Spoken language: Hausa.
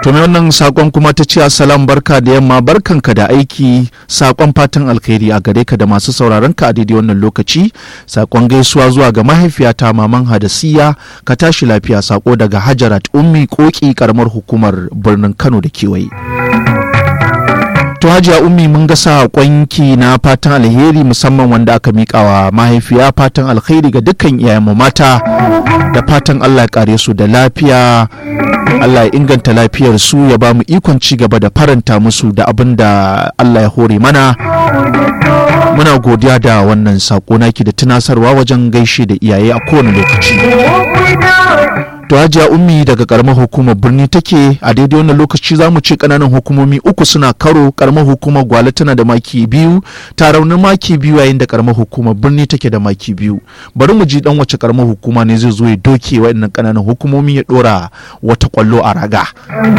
to mai wannan sakon kuma ta ce assalam barka da yamma barkanka da aiki sakon fatan alkhairi a gare ka da masu sauraron ka a daidai wannan lokaci sakon gaisuwa zuwa ga mahaifiyata maman hadasiya ka tashi lafiya sako daga hajarat ummi koki karamar hukumar birnin kano da kewaye to hajiya ummi mun ga saƙonki na fatan alheri musamman wanda aka miƙa wa mahaifiya fatan alheri ga dukkan iyayenmu mata da fatan allah ya kare su da lafiya allah ya inganta lafiyar su ya ba mu ikon ci gaba da faranta musu da abin da allah ya hore mana muna godiya da wannan saƙo naki da tunasarwa wajen gaishe da iyaye a kowane lokaci to hajiya ummi daga karamar hukumar birni take a daidai wannan lokaci za mu ce kananan hukumomi uku suna karo karamar hukumar gwale tana da maki biyu ta raunin maki biyu yayin da karamar hukumar birni take da maki biyu bari mu ji dan wace karamar hukuma ne zai zo ya doke wa'annan kananan hukumomi ya dora wata kwallo a raga